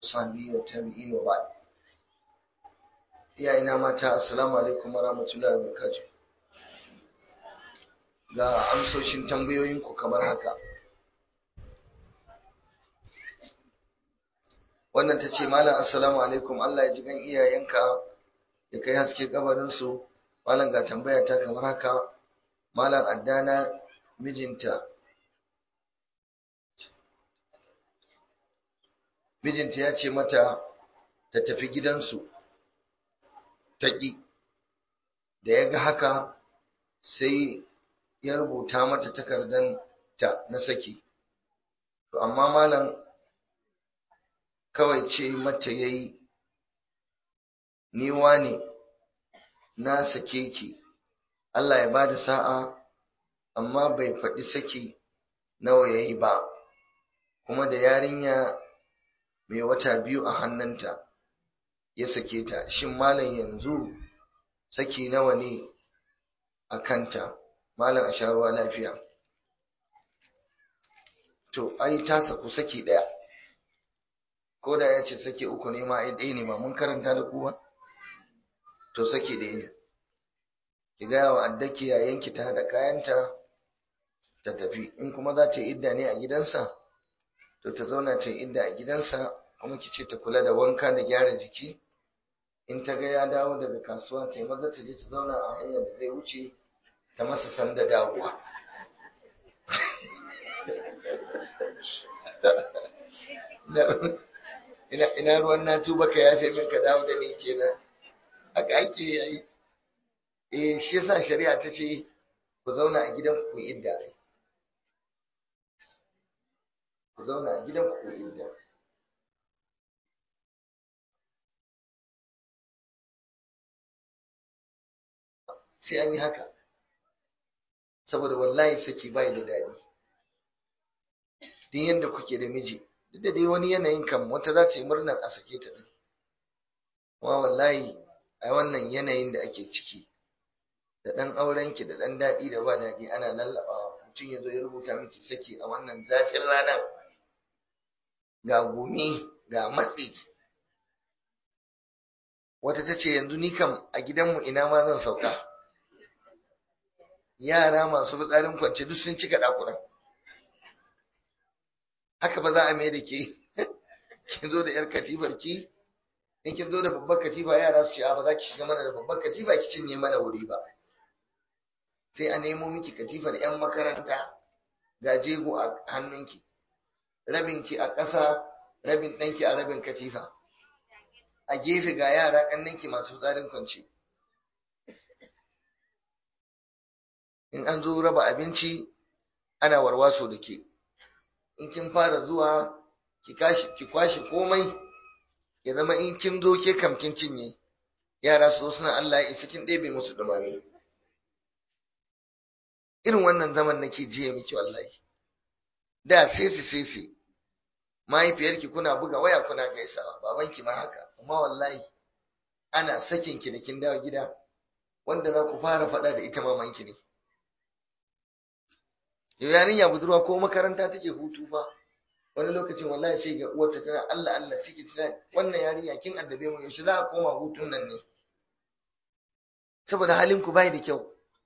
sahbihi wa tabi'in wa ba'd iyayena mata assalamu alaikum wa rahmatullahi wa barakatuh ga amsoshin tambayoyinku kamar haka wannan ta ce malam assalamu alaikum Allah ya ji gan iyayenka ya kai haske kabarinsu malam ga tambaya ta kamar haka malam addana mijinta mijinta ya ce mata ta tafi gidansu ta ƙi da ya ga haka sai ya rubuta mata takardan ta na saki to amma malam kawai ce mata yayi ni wane na sake ki Allah ya bada sa'a amma bai faɗi saki nawa yayi ba kuma da yarinya mai wata biyu a hannunta ya sake ta shin malam yanzu saki nawa ne a kanta malam a sharuwa lafiya to ai ta saku saki ɗaya ko da ya ce saki uku ne ma ai ɗaya ne ba mun karanta da kuwa to saki ɗaya ne ki gaya wa addaki yayanki ta haɗa kayanta ta tafi in kuma za ta yi idda ne a gidansa to ta zauna ta yi idda a gidansa kuma ki ce ta kula da wanka da gyara jiki in ta ga ya dawo daga kasuwa ta yi maza ta je ta zauna a hanyar da zai wuce ta masa sanda dawowa ina ruwan na tuba ka yafe min ka dawo da ni kenan haka ake yayi eh shi yasa shari'a ta ce ku zauna a gidan ku idda ku zauna a gidan ku idda sai an yi haka saboda wallahi saki bai da daɗi duk yanda kuke da miji duk da dai wani yanayin kam wata za ta yi murnar a sake ta din kuma wallahi a wannan yanayin da ake ciki da ɗan aurenki da ɗan daɗi da ba daɗi ana lallaɓawa mutum ya zo ya rubuta miki saki a wannan zafin ranar ga gumi ga matsi wata ta ce yanzu ni kam a gidanmu ina ma zan sauka yara masu fitsarin kwance duk sun cika ɗakunan haka ba za a mai da ke kin zo da 'yar katifar ki in kin zo da babbar katifa yara su ce a ba za ki shiga mana da babbar katifa ki cinye mana wuri ba sai a nemo miki katifar 'yan makaranta ga jego a hannunki rabinki a ƙasa rabin ɗanki a rabin katifa a gefe ga yara ƙannanki masu tsarin kwance in an zo raba abinci ana warwaso da ke in kin fara zuwa ki kwashe komai ya zama in kin zo ke kam kin cinye yara su suna Allah ya isa kin ɗebe musu dumame irin wannan zaman nake jiya miki wallahi da sesi sesi mahaifiyarki kuna buga waya kuna gaisawa babanki ma haka amma wallahi ana sakin ki da kin dawo gida wanda za ku fara faɗa da ita mamanki ne yarinya budurwa ko makaranta take hutu fa wani lokacin wallahi sai ga uwarta tana Allah Allah ciki tana wannan yarinya kin addabe mu yaushe za a koma hutun nan ne saboda halin ku bai da kyau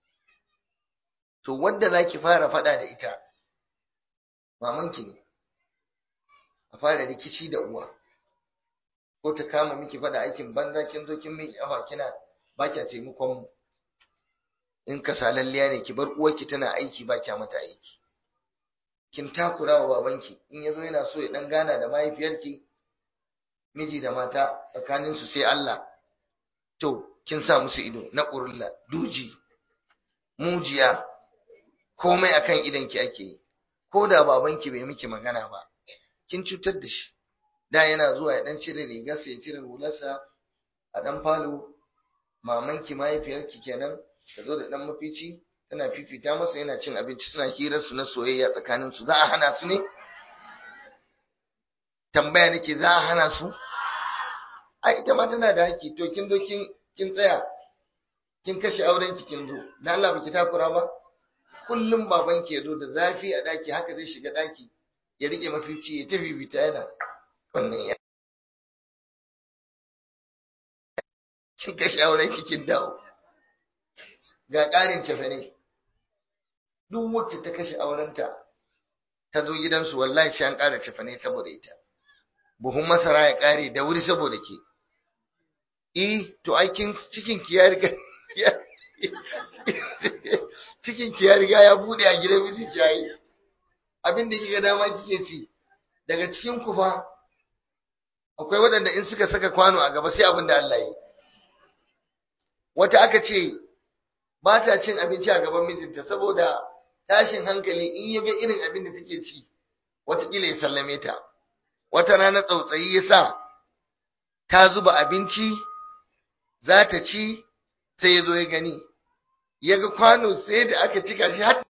to wanda zaki fara fada da ita mamanki ne a fara rikici da uwa ko ta kama miki fada aikin banza kin zo kin miki afa kina ba kya taimakon mu in kasalalliya ne ki bar uwarki tana aiki ba kya mata aiki kin takura wa babanki in yazo yana so ya dan gana da mahaifiyarki miji da mata tsakanin su sai Allah to kin sa musu ido na ƙurulla duji mujiya komai akan idanki ake yi ko da babanki bai miki magana ba kin cutar da shi da yana zuwa ya dan cire rigarsa ya cire hularsa a dan falo mamanki mahaifiyarki kenan ta zo da dan mafici tana fifita masa yana cin abinci suna hirar su na soyayya tsakanin su za a hana su ne tambaya nake za a hana su a ita ma tana da haƙƙi to kin zo kin kin tsaya kin kashe auren ki kin zo dan Allah baki takura ba kullum baban ki ya zo da zafi a daki haka zai shiga daki ya rike mafici ya tafi bita yana wannan kin kashe auren ki kin dawo ga ƙarin cefane duk wacce ta kashe aurenta ta zo gidansu wallahi sai an ƙara cefane saboda ita buhun masara ya ƙare da wuri saboda ke eh to aikin cikin ki ya riga cikin ki ya riga ya bude a gidan miji jayi abin da kika dama kike ci daga cikin ku fa akwai waɗanda in suka saka kwano a gaba sai abin da Allah yi wata aka ce ba ta cin abinci a gaban mijinta saboda tashin hankali in ya ga irin abin da take ci watakila ya sallame ta wata rana tsautsayi ya sa ta zuba abinci za ta ci sai ya zo ya gani ya ga kwano sai da aka cika shi har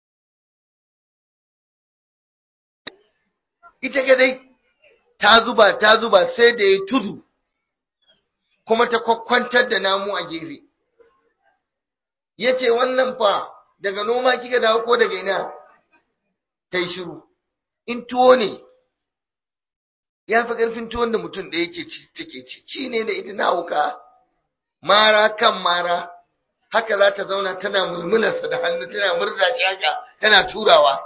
ita gadai ta zuba ta zuba sai da ya tudu kuma ta kwakwantar da namu a gefe ya ce wannan fa daga noma kika dawo ko daga ina ta yi shiru in tuwo ne ya fi ƙarfin tuwon da mutum da yake ci take ci ci ne da ita na wuka mara kan mara haka za ta zauna tana mulmularsa da hannu tana murza shi haka tana turawa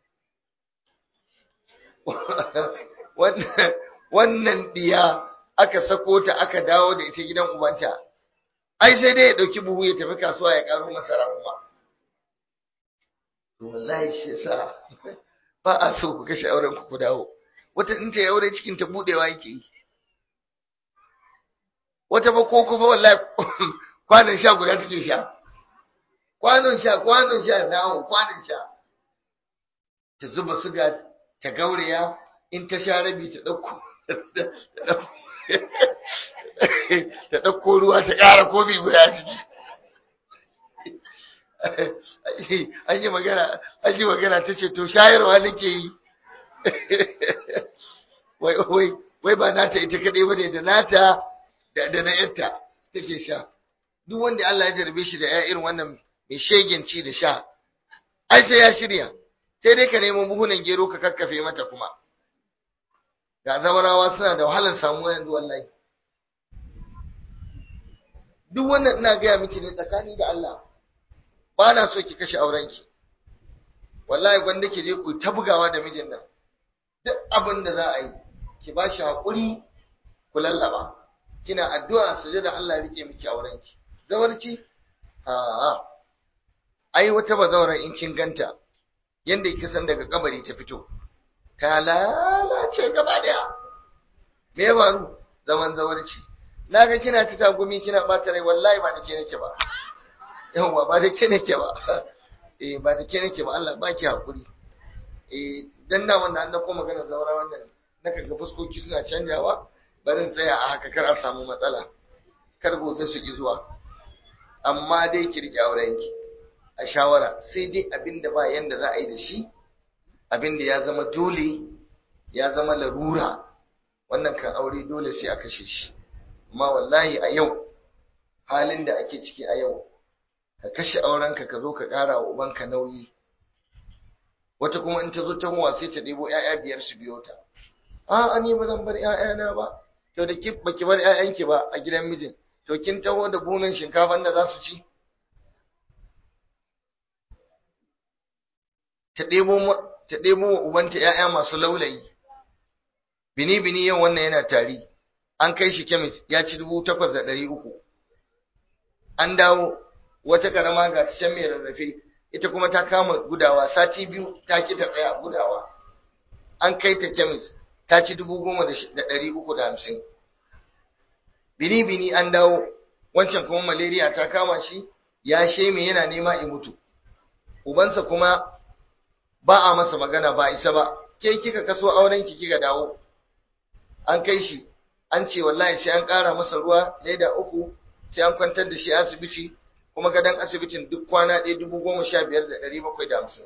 wannan diya aka sako ta aka dawo da ita gidan ubanta ai sai dai ya ɗauki buhu ya tafi kasuwa ya ƙaro masara kuma wallahi shi yasa ba a so ku kashe auren ku ku dawo wata in ta yi aure cikin ta budewa yake yi wata ba ko kuma wallahi kwanon sha guda take sha kwanon sha kwanon sha nawo kwanon sha ta zuba suga ta gauraya in ta sha rabi ta ɗauko ta ɗauko ruwa ta ƙara kofi guda ciki an yi magana an yi magana ta ce to shayarwa nake yi wai wai wai ba nata ita kaɗai ba ne da nata da na yanta take sha duk wanda Allah ya jarbe shi da ya irin wannan mai shegen ci da sha ai sai ya shirya sai dai ka nemo buhunan gero ka kakkafe mata kuma ga zawarawa suna da wahalar samuwa yanzu wallahi duk wannan ina gaya miki ne tsakani da Allah ba na so ki kashe aurenki wallahi gwanda ki je ku ta bugawa da mijin nan duk abin da za a yi ki ba shi haƙuri ku lallaba kina addu'a su da Allah ya rike miki aurenki zawarci a ai wata bazawaran in kin ganta yanda kika san daga kabari ta fito ta lalace gaba daya me ya faru zaman zawarci naga kina ta tagumi kina bata rai wallahi ba da ke nake ba yawa ba da ke nake ba eh ba da ke nake ba Allah baki hakuri eh dan da wanda an dauko magana zaura wannan naka ga fuskoki suna canjawa barin tsaya a haka kar a samu matsala kar gobe su ki zuwa amma dai ki rike aurenki a shawara sai dai abinda ba yanda za a yi da shi abinda ya zama dole ya zama larura wannan kan aure dole sai a kashe shi amma wallahi a yau halin da ake ciki a yau ka kashe aurenka ka zo ka ƙara wa ubanka nauyi wata kuma in ta zo ta huwa sai ta ɗebo ‘ya'ya biyar su biyo ta a ni ba zan bar ‘ya'yana ba to da ba ki bar ‘ya'yanki ba a gidan mijin to kin taho da bunan shinkafan da za su ci ta ɗebo ta ɗebo wa ubanta ‘ya'ya masu laulayi bini bini yau wannan yana tari an kai shi kemis ya ci dubu takwas da ɗari uku an dawo wata karama ga can mai rarrafe ita kuma ta kama gudawa sati biyu ta ki ta tsaya gudawa an kai ta kemis ta ci dubu goma da ɗari uku da hamsin bini bini an dawo wancan kuma malaria ta kama shi ya sheme yana nema in mutu ubansa kuma ba a masa magana ba isa ba ke kika kaso auren ki kika dawo an kai shi an ce wallahi sai an ƙara masa ruwa leda uku sai an kwantar da shi asibiti kuma gadon asibitin duk kwana ɗaya dubu goma sha biyar da ɗari bakwai da hamsin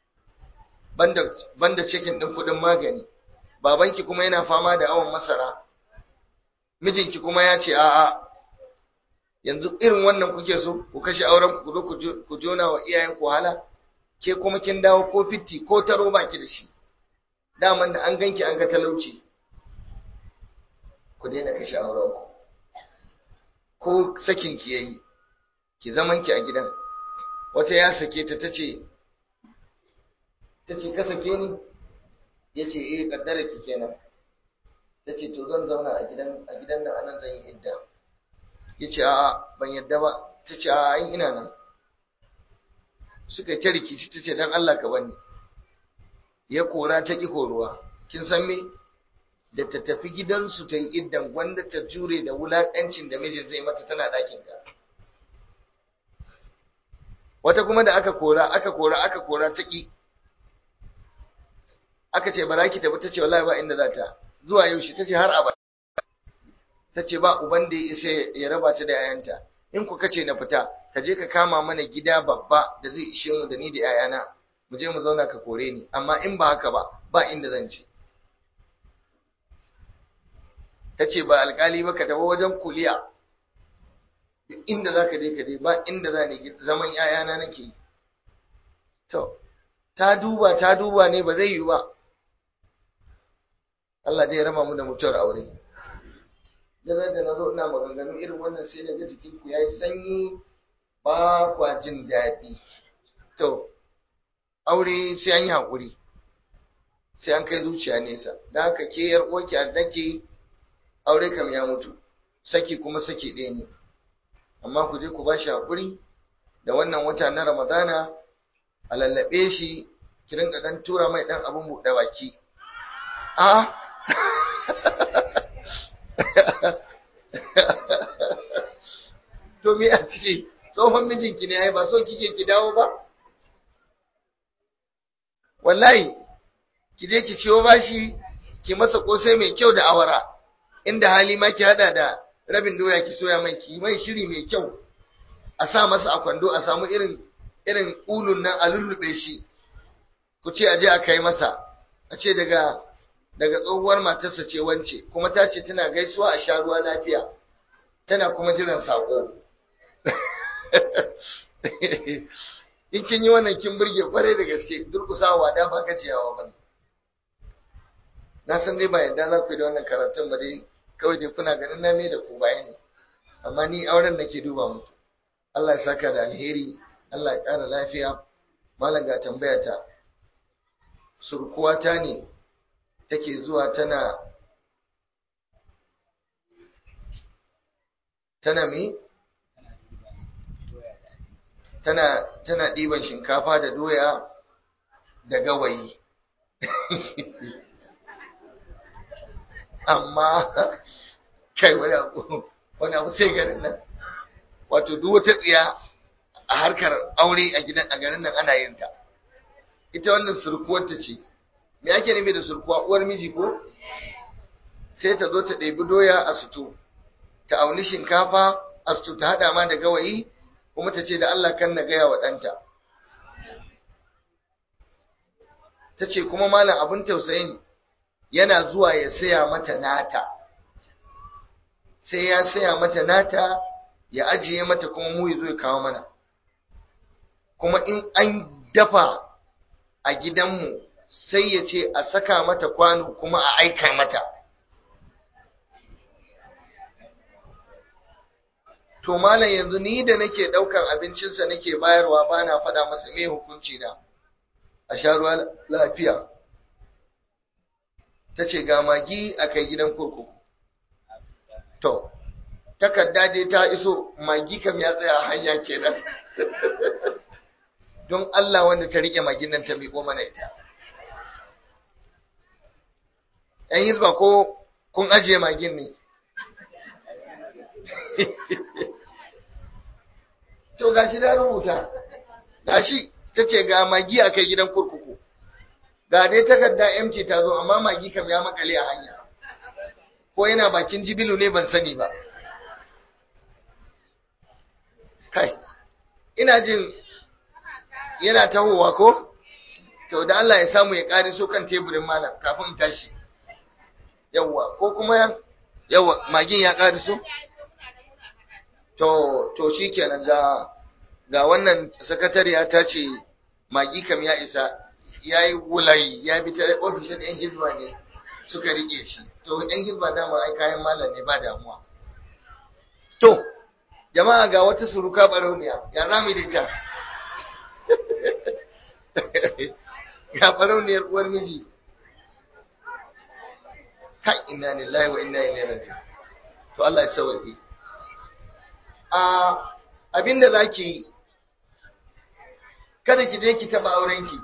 banda cikin ɗin kuɗin magani babanki kuma yana fama da awon masara mijinki kuma ya ce a'a yanzu irin wannan kuke so ku kashe auren ku zo ku jona wa iyayen ku hala ke kuma kin dawo ko fitti ko taro baki da shi daman da an ganki an ga talauci ku daina kashe auren ku ko sakin ki yayi ki zaman ki a gidan wata ya sake ta tace tace ka sake ni yace eh kaddara ki kenan tace to zan zauna a gidan a gidan nan anan zan yi idda yace a'a ban yadda ba tace a'a ai ina nan suka ta rikici tace dan Allah ka bani ya kora ta ki koruwa kin san me da ta tafi gidansu ta yi iddan gwanda ta jure da wulaƙancin da mijin zai mata tana ɗakin ta wata kuma da aka kora aka kora aka kora ta ƙi aka ce ba za ki tafi ta ce wallahi ba inda za ta zuwa yaushe ta ce har abada ta ce ba uban da ya isa ya raba ta da yayanta in ku kace na fita ka je ka kama mana gida babba da zai ishe mu da ni da yayana mu je mu zauna ka kore ni amma in ba haka ba ba inda zan je ta ce ba alkali ba ka tafi wajen kuliya inda za ka je ka je ba inda za ni zaman yayana nake to ta duba ta duba ne ba zai yi ba Allah zai raba mu da mutuwar aure da da na zo ina maganganu irin wannan sai daga jikinku ya yi sanyi ba kwa jin daɗi to aure sai an yi haƙuri sai an kai zuciya nesa da haka ke yar uwarki a dake aure kam ya mutu saki kuma saki ɗaya ne amma ku je ku ba shi haƙuri da wannan wata na ramadana a lallaɓe shi ki rinka ɗan tura mai ɗan abin buɗe baki a to me a ciki tsohon mijinki ne ai ba so kike ki dawo ba wallahi ki je ki ciwo bashi ki masa kosai mai kyau da awara inda hali ma ki hada da rabin doya ki soya mai ki mai shiri mai kyau a sa masa a kwando a samu irin irin ulun nan a lullube shi ku ce aje a kai masa a ce daga daga tsohuwar matarsa ce wance kuma ta ce tana gaisuwa a sha ruwa lafiya tana kuma jiran sako in kin yi wannan kin burge kwarai da gaske durkusawa da ba ka ciyawa ba na san dai ba yadda za ku yi da wannan karatun ba dai kawai dai kuna ganin na me da ku baya ne amma ni auren nake duba muku Allah ya saka da alheri Allah ya ƙara lafiya malam ga tambaya ta surkuwata ne take zuwa tana tana me tana tana ɗiban shinkafa da doya da gawayi amma kai wani abu wani abu sai garin nan wato duk wata tsiya a harkar aure a gidan a garin nan ana yin ta ita wannan surkuwar ta ce me ake nufi da surkuwa uwar miji ko sai ta zo ta ɗebi doya a suto ta auni shinkafa a suto ta haɗa ma da gawayi kuma ta ce da Allah kan na gaya wa ɗanta ta ce kuma malam abin tausayin yana zuwa ya saya mata nata sai ya saya mata nata ya ajiye mata kuma mu ya zo ya kawo mana kuma in an dafa a gidanmu sai ya ce a saka mata kwano kuma a aika mata to malam yanzu ni da nake daukan abincinsa nake bayarwa ba na faɗa masa me hukunci na a sha ruwa lafiya ta ce ga magi a kai gidan kurkuku to takarda dai ta iso magi kam ya tsaya hanya kenan don Allah wanda ta rike magin nan ta miƙo mana ita ‘yan hizba ko kun ajiye magin ne to gashi da rubuta gashi ta ce ga magi a kai gidan kurkuku ga dai takarda MC ta zo amma magi kam ya makale a hanya ko yana bakin jibilu ne ban sani ba kai ina jin yana tahowa ko to da Allah ya samu ya ƙari so kan teburin malam kafin in tashi yawwa ko kuma yawwa magin ya ƙari so to to shikenan ga ga wannan sakatariya ta ce magi kam ya isa ya yi wulayi ya bi ta ofishin yan hizba ne suka rike shi to yan hizba dama ai kayan malam ne ba damuwa to jama'a ga wata suruka barauniya ya za mu yi da ita ga barauniyar uwar miji kai inna lillahi wa inna ilaihi raji'un to Allah ya sauke a abinda zaki yi kada ki je ki taba aurenki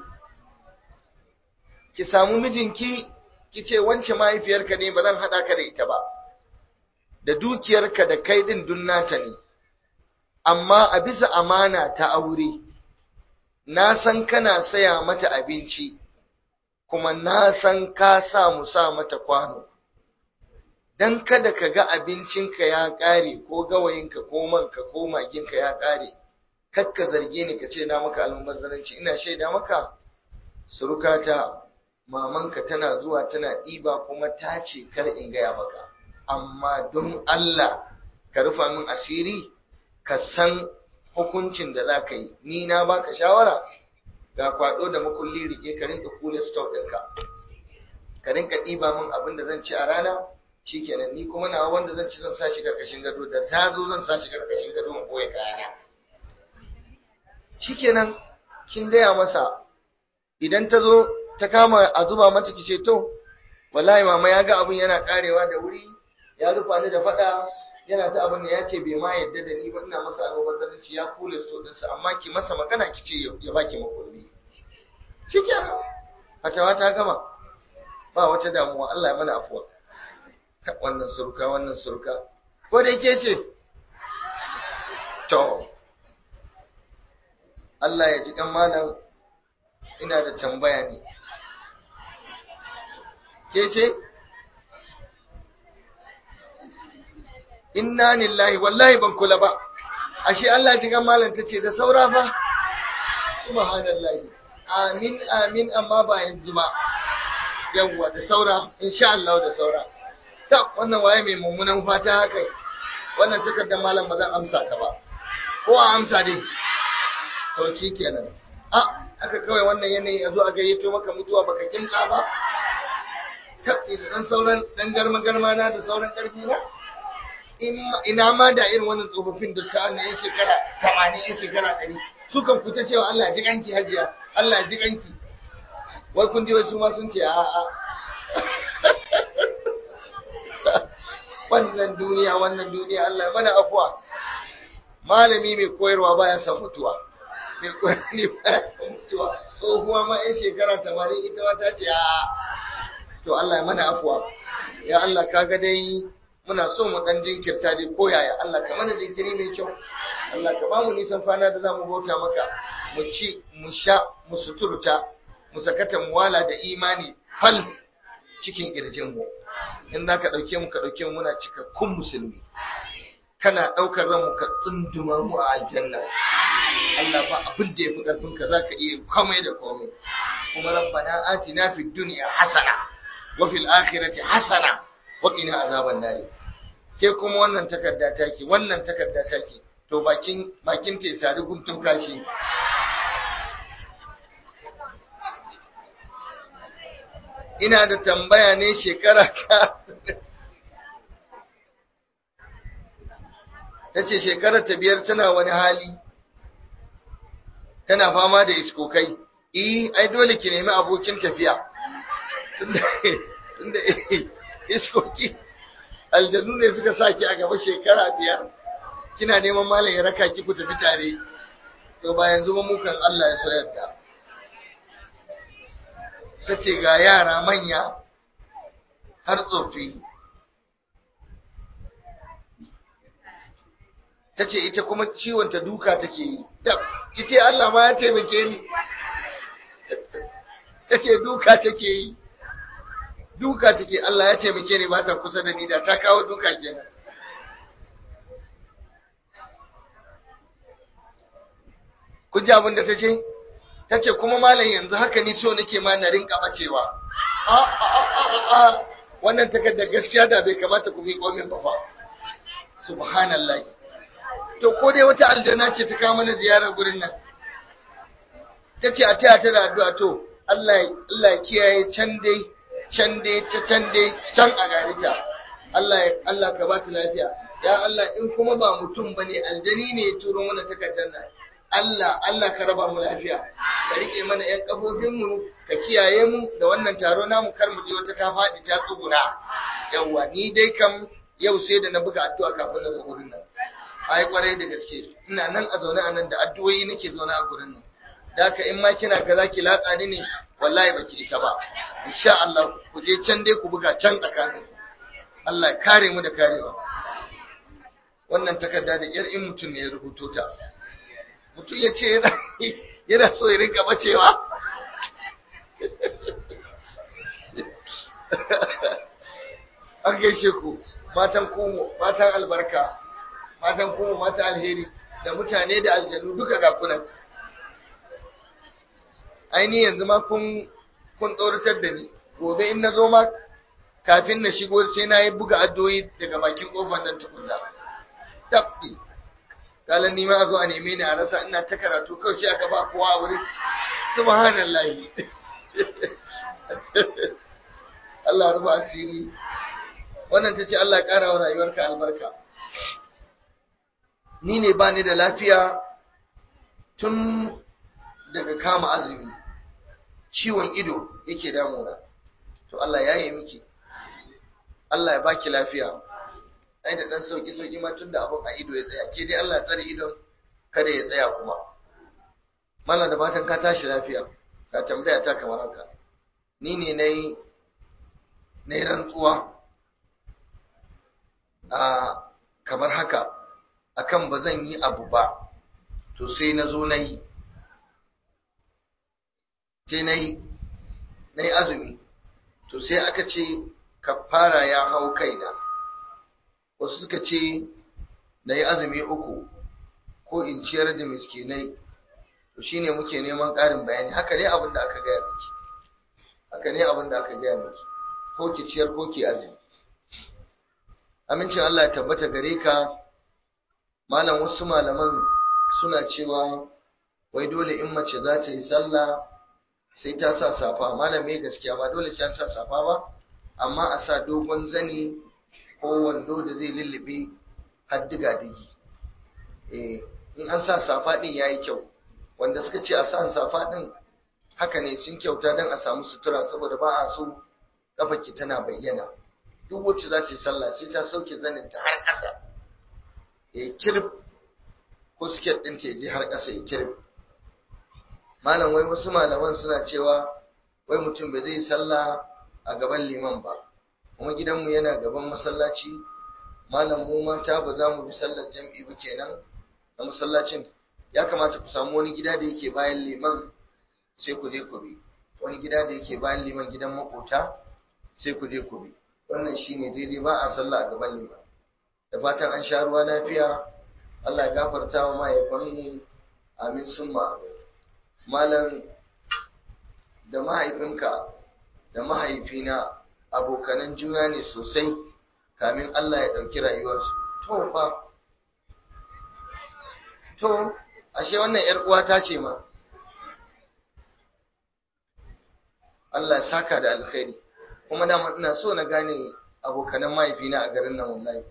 ki samu mijinki ki ce wance mahaifiyarka ne ba zan hada ka da ita ba da dukiyarka da kai din dunnata ne amma a bisa amana ta aure na san kana saya mata abinci kuma na san ka sa mu sa mata kwano dan kada ka ga abincinka ya ƙare ko gawayinka ko manka ko maginka ya ƙare kakka zarge ni ka ce na maka almubazzaranci ina shaida maka surukata mamanka tana zuwa tana ɗiba kuma ta ce kar in gaya maka amma don Allah ka rufa min asiri ka san hukuncin da za ka yi ni na baka shawara ga kwado da makulli rike ka rinka kula stock ɗinka ka rinka ɗiba min abin da zan ci a rana shikenan ni kuma na wanda zan ci zan sa shi karkashin gado da ta zo zan sa shi karkashin gado in boye kayana shikenan kin gaya masa idan ta zo ta kama a zuba mata kice to wallahi mama ya ga abin yana karewa da wuri ya rufa ni da fada yana ta abin da ya ce bai ma yadda da ni ba ina masa almubazzaranci ya kula sto ɗinsa amma ki masa magana ki ce ya baki makulli shikenan fatawa ta gama ba wata damuwa Allah ya mana afuwa wannan surka wannan surka ko da yake ce to Allah ya ji kan malam ina da tambaya ne ke ce inna lillahi wallahi ban kula ba ashe Allah ya ji kan malam tace da saura fa subhanallahi amin amin amma ba yanzu ba yawwa da saura insha Allah da saura ta wannan waye mai mummunan fata haka wannan takardar malam ba zan amsa ka ba ko a amsa dai to shi kenan a aka kawai wannan yanayi a zo a gayyato maka mutuwa baka kimta ba tabbi da dan sauran dan garma garma na da sauran karfi na ina ma da irin wannan tsofaffin dukkan na yan shekara 80 yan shekara 100 sukan fita cewa Allah ya ji kanki hajiya Allah ya ji kanki wai kun ji wasu ma sun ce a a wannan duniya wannan duniya Allah ya mana afuwa malami mai koyarwa baya son mutuwa mai koyarwa baya son mutuwa tsohuwa ma yan shekara tamanin ita ma ta ce a to Allah ya mana afuwa ya Allah kaga dai muna so mu dan jinkirta dai ko yaya Allah ka mana jinkiri mai kyau Allah ka bamu nisan fana da zamu bauta maka mu ci mu sha mu suturta mu sakata mu wala da imani fal cikin kirjin mu in za ka ɗauke mu ka ɗauke mu muna cikakkun musulmi kana ɗaukar ranmu ka tsunduma mu a aljanna Allah ba abin da ya fi ƙarfin ka zaka iya komai da komai kuma rabbana atina fid dunya hasana wa fil akhirati hasana wa qina azaban nar ke kuma wannan takarda take wannan takarda take to bakin bakin te sari guntun kashi ina da tambaya ne shekara ta ta ce shekarar ta biyar tana wani hali tana fama da iskokai eh ai dole ki nemi abokin tafiya tunda iskoki aljanu ne suka sa ki a gaba shekara biyar kina neman malam ya raka ki ku tafi tare to ba yanzu ba mukan Allah ya so yadda ta ce ga yara manya har tsofi ta ce ita kuma ciwonta duka take yi ki ce Allah ma ya taimake ni ta ce duka take yi duka take Allah ya taimake ni ba ta kusa da ni da ta kawo duka kenan kun ji abin da ta ce ta ce kuma malam yanzu haka ni so nake ma na rinka bacewa wannan takardar gaskiya da bai kamata ku miƙo min ba fa subhanallah to ko dai wata aljanna ce ta kawo mana ziyarar gurin nan ta ce a taya ta da addu'a to Allah Allah kiyaye can dai can dai ta can dai can a gari ta Allah Allah ka ba ta lafiya ya Allah in kuma ba mutum bane aljani ne ya turo mana takardar nan Allah Allah ka raba mu lafiya ka rike mana ƴan kafofin mu ka kiyaye mu da wannan taro namu kar mu je wata ta faɗi ta tsuguna yawa ni dai kam yau sai da na buga addu'a kafin na zo gurin nan ai kwarai da gaske ina nan a zaune a nan da addu'o'i nake zaune a gurin nan da ka in ma kina ga zaki latsa ni ne wallahi baki isa ba insha Allah ku je can dai ku buga can tsakanin Allah ya kare mu da karewa wannan takarda da yar in mutum ne ya rubuto ta mutum ya ce yana yana so ya rinka bacewa an gaishe ku matan kumu matan albarka matan kumu matan alheri da mutane da aljanu duka ga kunan aini yanzu ma kun kun tsoratar da ni gobe in na zo ma kafin na shigo sai na yi buga addoyi daga bakin kofar nan tukunna tabbi kalan ni ma a zo a neme ni a rasa ina ta karatu kawai shi aka ba kowa a wuri subhanallahi Allah ruba asiri wannan ta ce Allah ƙara wa rayuwarka albarka ni ne ba ni da lafiya tun daga kama azumi ciwon ido yake damuna to Allah ya yi miki Allah ya baki lafiya ai da dan sauki sauki ma tunda abun a ido ya tsaya ke dai Allah ya tsare idon kada ya tsaya kuma mallan da fatan ka tashi lafiya ka tambaya ta kamar haka ni ne nayi nayi rantsuwa a kamar haka akan ba zan yi abu ba to sai na zo na yi sai na yi na yi azumi to sai aka ce kafara ya hau kaina wasu suka ce na yi azumi uku ko in ciyar da miskinai to shine muke neman ƙarin bayani haka ne abin da aka gaya miki haka ne abin da aka gaya miki ko ki ciyar ko ki azumi amincin Allah ya tabbata gare ka malam wasu malaman suna cewa wai dole in mace za ta yi sallah sai ta sa safa malam me gaskiya ba dole sai an sa safa ba amma a sa dogon zani ko wando da zai lullube har diga digi eh in an sa safa din yayi kyau wanda suka ce a sa safa din haka ne sun kyauta dan a samu sutura saboda ba a so kafaki tana bayyana duk wacce za ta yi sallah sai ta sauke zanin ta har ƙasa ya kirb ko siket ɗin ta je har ƙasa ya kirb malam wai wasu malaman suna cewa wai mutum bai zai sallah a gaban liman ba kuma gidanmu yana gaban masallaci malam mu mata ba za mu bi sallar jam'i ba kenan a masallacin ya kamata ku samu wani gida da yake bayan liman sai ku je ku bi wani gida da yake bayan liman gidan makota sai ku je ku bi wannan shine daidai ba a sallah a gaban liman da fatan an sha ruwa lafiya Allah ya gafarta wa mahaifanmu amin summa amin malam da mahaifinka da mahaifina abokanan juna ne sosai kamin Allah ya ɗauki rayuwarsu to fa to ashe wannan ‘yar uwata ce ma Allah ya saka da alkhairi kuma dama ina so na gane abokanan mahaifina a garin nan wallahi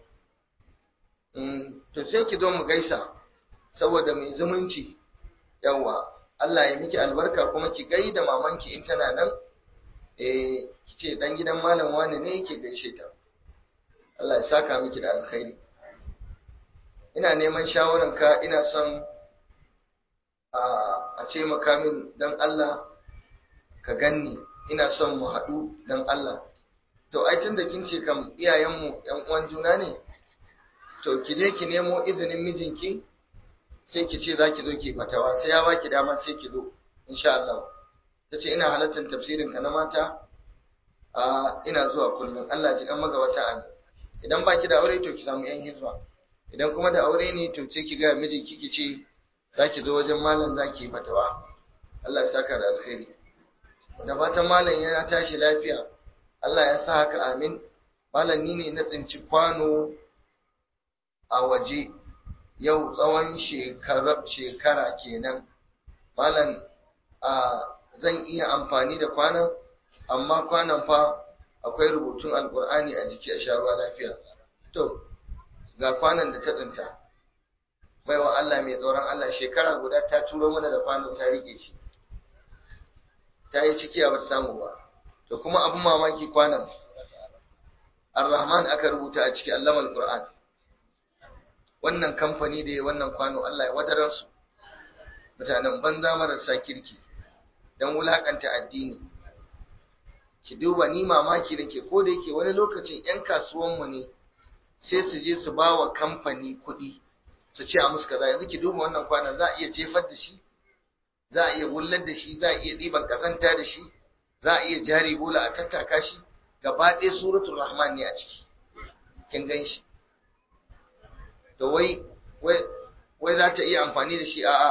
to sai ki zo mu gaisa saboda mai zumunci yawa Allah ya miki albarka kuma ki gaida mamanki in tana nan eh kice dan gidan malam wani ne yake gaishe ta Allah ya saka miki da alkhairi ina neman shawaran ka ina son a a ce maka min dan Allah ka ganni ina son mu haɗu dan Allah to ai tunda kin ce kam iyayenmu ƴan uwan juna ne to ki je ki nemo izinin mijinki sai ki ce za ki zo ki fatawa sai ya baki dama sai ki zo insha Allah ta ce ina halartar tafsirin ka na mata a ina zuwa kullum Allah ji kan magabata amin idan baki da aure to ki samu yan hizba idan kuma da aure ne to sai ki ga mijinki ki ce za ki zo wajen malam za ki yi fatawa Allah ya saka da alkhairi da fatan malam ya tashi lafiya Allah ya sa haka amin malam ni ne na tsinci kwano a waje yau tsawon shekara kenan malam a zan iya amfani da kwanan amma kwanan fa akwai rubutun alkur'ani a jiki a sha ruwa lafiya to ga kwanan da ta tsinta baiwa Allah mai tsoron Allah shekara guda ta turo mana da kwano ta rike shi ta yi ciki a bata samu ba to kuma abin mamaki kwanan ar-rahman aka rubuta a ciki allama al-qur'an wannan kamfani da ya wannan kwano Allah ya wadaran su mutanen banza marasa kirki dan wulakanta addini ki duba ni mamaki nake ko da yake wani lokacin yan kasuwan mu ne sai su je su bawa kamfani kuɗi su ce a musu kaza yanzu ki duba wannan kwanan za a iya jefar da shi za a iya wullar da shi za a iya ɗiban ƙazanta da shi za a iya jari bola a tattaka shi gaba ɗaya suratul rahman ne a ciki kin gan shi to wai wai za ta iya amfani da shi a'a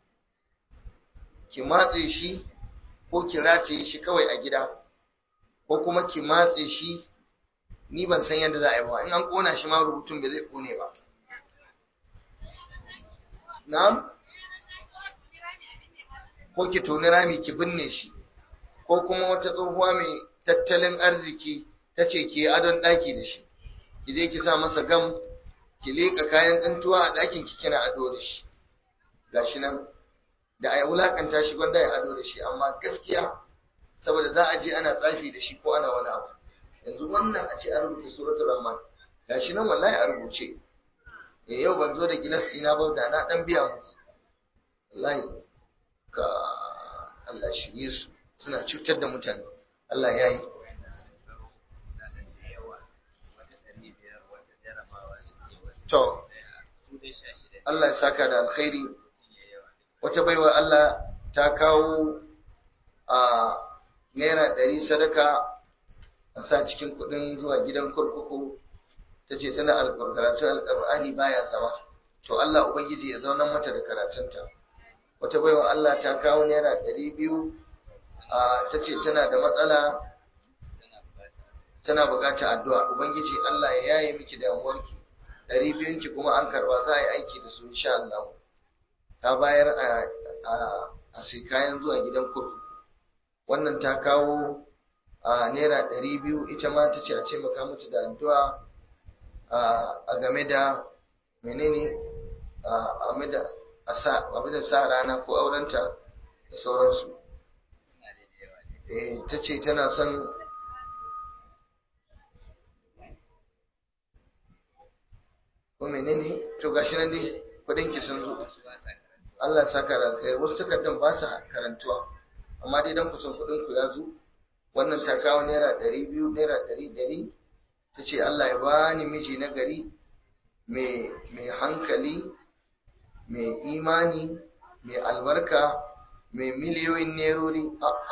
ki matse shi ko ki rataye shi kawai a gida ko kuma ki matse shi ni ban san yadda za a yi ba in an kona shi ma rubutun bai zai kone ba na'am ko ki toni rami ki binne shi ko kuma wata tsohuwa mai tattalin arziki ta ce ki yi adon ɗaki da shi ki je ki sa masa gam ki leƙa kayan tsintuwa a ɗakin ki kina ado da shi gashi nan da a wulakanta shi gwanda ya ado da shi amma gaskiya saboda za a je ana tsafi da shi ko ana wani abu yanzu wannan a ce a rubuta suratul rahman gashi nan wallahi a rubuce eh yau ban zo da gilas ina ba da na dan biya mu wallahi ka Allah shirye su suna cutar da mutane Allah ya yi to Allah ya saka da alkhairi wata baiwa Allah ta kawo a naira ɗari sadaka a sa cikin kuɗin zuwa gidan kurkuku ta ce tana karatun alƙur'ani baya zama to Allah ubangiji ya zaunar mata da karatunta wata baiwa Allah ta kawo naira ɗari biyu ta ce tana da matsala tana buƙatar addu'a ubangiji Allah ya yaye miki damuwarki ɗari biyunki kuma an karɓa za a yi aiki da su insha Allah ta bayar a sai kayan zuwa gidan kurkuku wannan ta kawo a naira ɗari biyu ita ma ta ce a ce maka mata da addu'a a game da menene a game da a sa rana ko aurenta da sauransu ta ce tana son ko menene to gashi nan dai kudin ki sun zo Allah saka da kai wasu takardan ba su karantuwa amma dai dan kusan kudin ku ya zo wannan ta kawo naira ɗari biyu naira ɗari ɗari ta ce Allah ya bani miji na gari mai hankali mai imani mai albarka mai miliyoyin nerori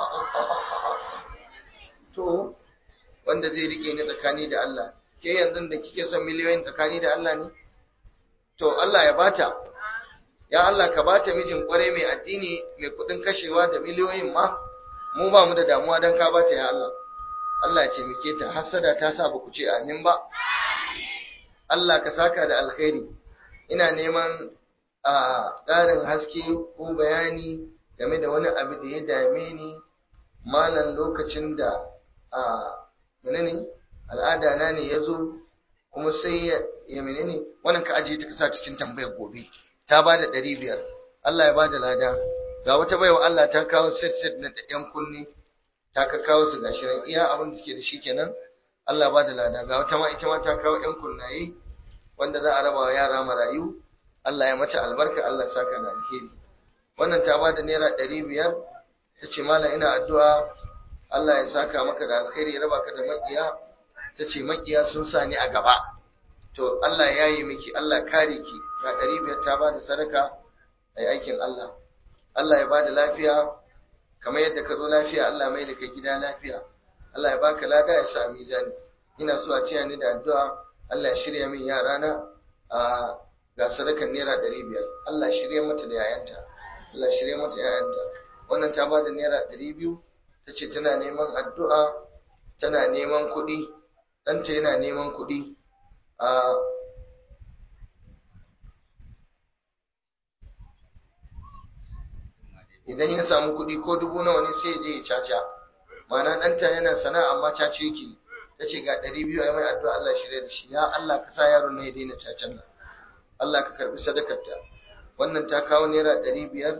to wanda zai rike ni tsakani da Allah ke yanzu da kike son miliyoyin tsakani da Allah ne to Allah ya bata ya Allah ka bata mijin kware mai addini mai kudin kashewa da miliyoyin ma mu ba mu da damuwa dan ka bata ya Allah Allah ya ce muke ta hasada ta sa ba ku ce amin ba Allah ka saka da alkhairi ina neman a ƙarin haske ko bayani game da wani abu da ya dame ni malam lokacin da a menene al'ada na ne ya zo kuma sai ya menene wannan ka ajiye ta kasa cikin tambayar gobe ta ba da ɗari biyar Allah ya ba da lada ga wata baiwa Allah ta kawo set set na ɗan kunni ta ka kawo su gashi nan iya abin da suke da shi kenan Allah ba da lada ga wata ma ita ma ta kawo ƴan kunnaye wanda za a raba wa yara marayu Allah ya mata albarka Allah ya saka da alheri wannan ta ba da naira ɗari biyar ta ce malam ina addu'a Allah ya saka maka da alheri ya raba ka da maƙiya ta ce maƙiya sun sa ni a gaba to Allah ya yi miki Allah kare ki ga ɗari biyar ta ba da sadaka a aikin Allah Allah ya ba da lafiya kamar yadda ka zo lafiya Allah mai da kai gida lafiya Allah ya baka lada ya sa mizani ina so a ciya ni da addu'a Allah ya shirya min yarana a ga sadakan naira ɗari biyar Allah ya shirya mata da yayanta Allah ya shirya mata yayanta wannan ta ba da naira ɗari biyu ta ce tana neman addu'a tana neman kuɗi ɗanta yana neman kuɗi a idan ya samu kuɗi ko dubu nawa ne sai ya je ya caca ma'ana ɗanta yana sana'a amma caca yake ta ce ga ɗari biyu a mai addu'a Allah shirya da shi ya Allah ka sa yaron na ya daina cacan nan Allah ka karbi sadakarta wannan ta kawo naira ɗari biyar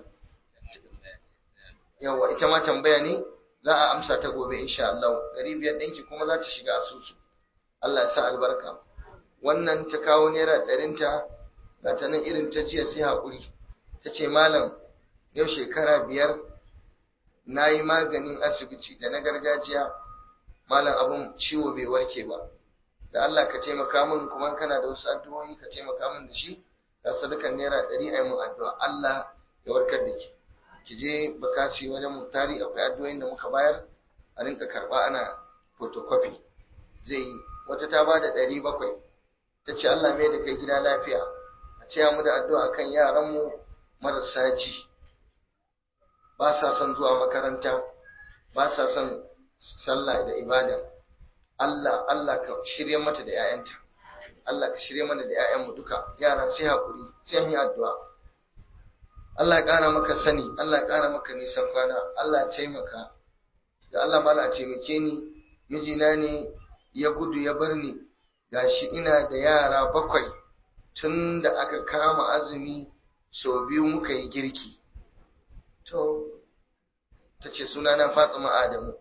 yawa ita ma tambaya ne za a amsa ta gobe insha Allah ɗari biyar ɗinki kuma za ta shiga asusu Allah ya sa albarka wannan ta kawo naira ɗarinta ga ta nan irin ta jiya sai haƙuri ta ce malam yau shekara biyar na yi maganin asibiti da na gargajiya malam abin ciwo bai warke ba da Allah ka taimaka min kuma kana da wasu addu'o'i ka taimaka min da shi ga sadakan naira ɗari a yi mun addu'a Allah ya warkar da ki ki je bakasi wajen mutari akwai addu'o'in da muka bayar a rinka karɓa ana photocopy zai yi wata ta ba da ɗari bakwai ta ce Allah mai da kai gida lafiya a ce mu da addu'a kan yaranmu marasa ji ba sa son zuwa makaranta ba sa son sallah da ibada Allah Allah ka shirye mata da 'ya'yanta Allah ka shirye mana da 'ya'yanmu duka yara sai hakuri sai yi addu'a Allah ya ƙara maka sani Allah ya ƙara maka nisan kwana Allah ya taimaka da Allah mala taimake ni mijina ne ya gudu ya bar ni gashi ina da yara bakwai tun da aka kama azumi sau biyu muka yi girki to ta ce sunana fatima adamu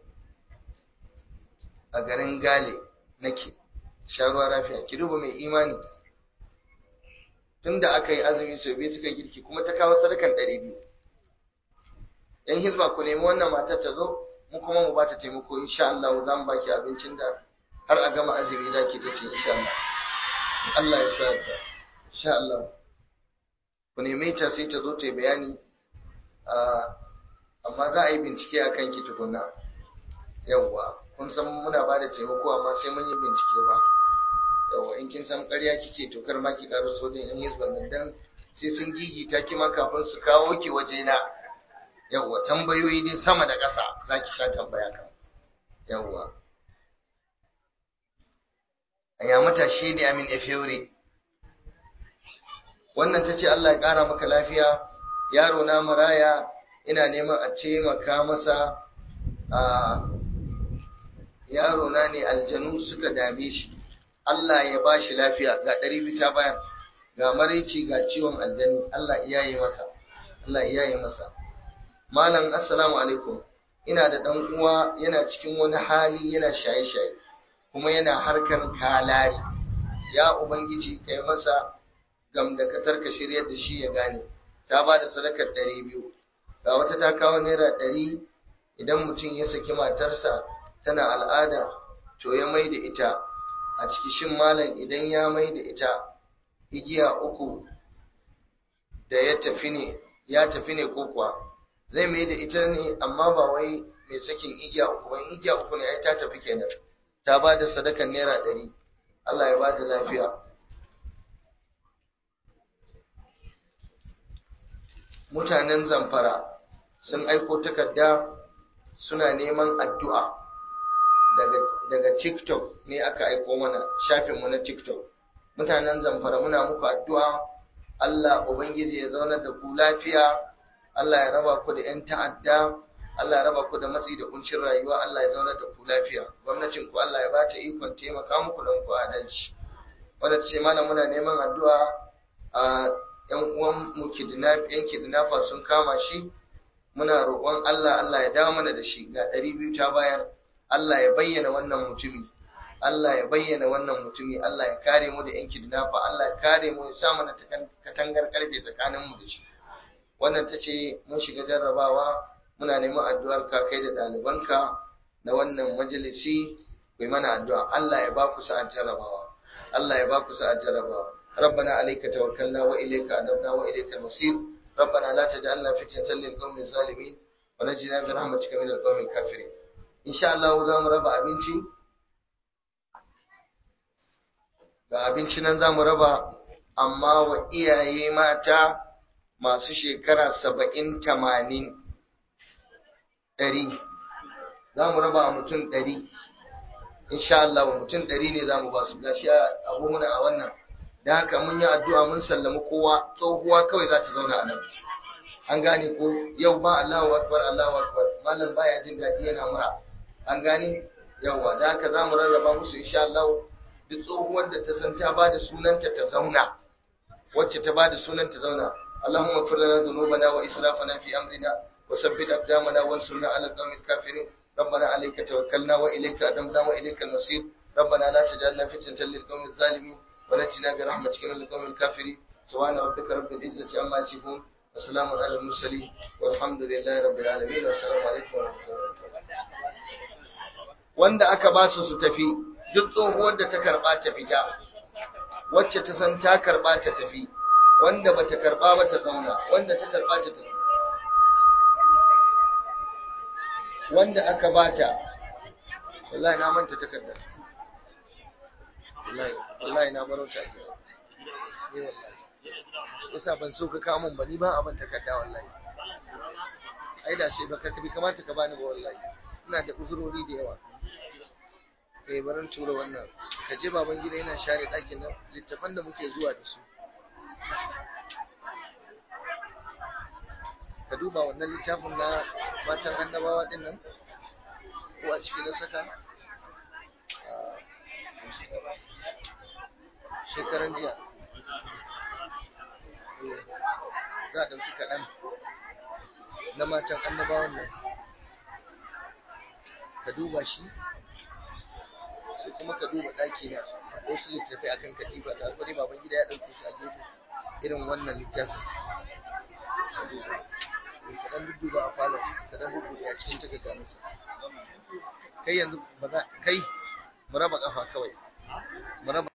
a garin gale nake sharuwa rafiya ki duba mai imani tun da aka yi azumi sau biyu suka girki kuma ta kawo sadakan ɗari biyu yan hizba ku nemi wannan matar ta zo mu kuma mu ba ta taimako insha Allah za mu baki abincin da har a gama azumi za ki ta ce insha Allah Allah ya sa ta insha Allah ku neme ta sai ta zo ta yi bayani amma za a yi bincike a kanki tukuna yawwa kun san muna ba da taimako amma sai mun yi bincike ba yawwa in kin san ƙarya kike to kar ma ki ƙaro sojin yan hizban nan dan sai sun gigita ki ma kafin su kawo ki waje na yawwa tambayoyi dai sama da ƙasa za ki sha tambaya kan yawwa ya matashi da amin efeure wannan ta ce Allah ya ƙara maka lafiya yaro na maraya ina neman a taimaka masa a yaro na ne aljanu suka dame shi Allah ya ba shi lafiya ga ɗari biyu ta bayan ga maraici ga ciwon aljani Allah iya yi masa Allah iya yi masa malam assalamu alaikum ina da ɗan uwa yana cikin wani hali yana shaye-shaye kuma yana harkar kalari ya ubangiji kai masa gamdakatar ka shiryar da shi ya gane ta ba da sadakar ɗari biyu ga wata ta kawo naira ɗari idan mutum ya saki matarsa tana al'ada to ya mai da ita a ciki shin malam idan ya mai da ita igiya uku da ya tafi ne ya tafi ne ko kuwa zai mai da ita ne amma ba wai mai sakin igiya uku ba igiya uku ne ai ta tafi kenan ta ba da sadakan naira ɗari Allah ya ba da lafiya mutanen zamfara sun aiko takarda suna neman addu'a daga, daga tiktok ne aka aiko mana shafinmu na tiktok mutanen zamfara muna muku addu'a Allah Ubangiji ya zaunar da ku lafiya Allah ya raba ku da ‘yan ta'adda Allah ya raba ku da matsi da kuncin rayuwa Allah ya zaunar da ku lafiya gwamnatin ku Allah ya ba ta ikon taimaka muku don ku adalci wanda ce malam muna neman addu'a a ‘yan uwan mu ‘yan kidnapper sun kama shi muna roƙon Allah Allah ya dawo mana da shi ga ɗari biyu ta bayar Allah ya bayyana wannan mutumi Allah ya bayyana wannan mutumi Allah ya kare mu da ‘yan kidnapper Allah ya kare mu ya sa mana katangar karfe tsakanin mu da shi wannan ta ce mun shiga jarrabawa muna neman addu'ar ka kai da ɗalibanka na wannan majalisi kai mana addu'a Allah ya ba ku sa'ar jarrabawa Allah ya ba ku sa'ar jarrabawa ربنا عليك توكلنا وإليك أنبنا وإليك المصير ربنا لا تجعلنا فتنة للقوم الظالمين ونجنا برحمتك من القوم الكافرين إن شاء الله za mu raba abinci ga abinci nan za mu raba amma wa iyaye mata masu shekara saba'in tamanin ɗari za mu raba mutum ɗari insha Allah mutum ɗari ne za mu ba su gashi abu muna a wannan da haka mun yi addu'a mun sallami kowa tsohuwa kawai za ta zauna a nan an gane ko yau ba Allahu akbar Allahu akbar malam baya jin daɗi yana mura an gane yawa da haka za mu rarraba musu insha Allah duk tsohuwar da ta san ta ba da sunanta ta zauna wacce ta ba da sunanta zauna اللهم اغفر لنا ذنوبنا وإسرافنا في أمرنا وثبت أقدامنا وانصرنا على القوم الكافرين ربنا عليك توكلنا وإليك أدمنا وإليك المصير ربنا لا تجعلنا فتنة للقوم الظالمين ونجنا برحمتك من القوم الكافرين سبحان ربك رب العزة عما يصفون وسلام على المرسلين والحمد لله رب العالمين والسلام عليكم ورحمة الله وبركاته wanda aka ba su su tafi duk tsohuwar da ta karba ta fita wacce ta san ta karba ta tafi wanda bata karba ba ta zauna wanda ta karba ta tafi wanda aka bata wallahi na manta takardar wallahi wallahi na baro ta ke eh wallahi yasa ban so ka kawo mun ba ni ba abin takarda wallahi ai da sai baka bi kamata ka bani ba wallahi ina da uzurori da yawa eh baran tura wannan ka je baban gida yana share ɗakin nan littafan da muke zuwa da su ka duba wannan littafin na matan annabawa din nan ko a cikin na saka shekaran jiya za a ɗauki kaɗan na matan annabawan nan ka duba shi sai kuma ka duba ɗaki na wasu littafai akan katifa ta kwari baban gida ya ɗauke shi a gefe irin wannan littafin ka duba ka ɗan dudduba a falon ka ɗan rubuta a cikin takarda masa kai yanzu ba za kai mu raba ƙafa kawai mu raba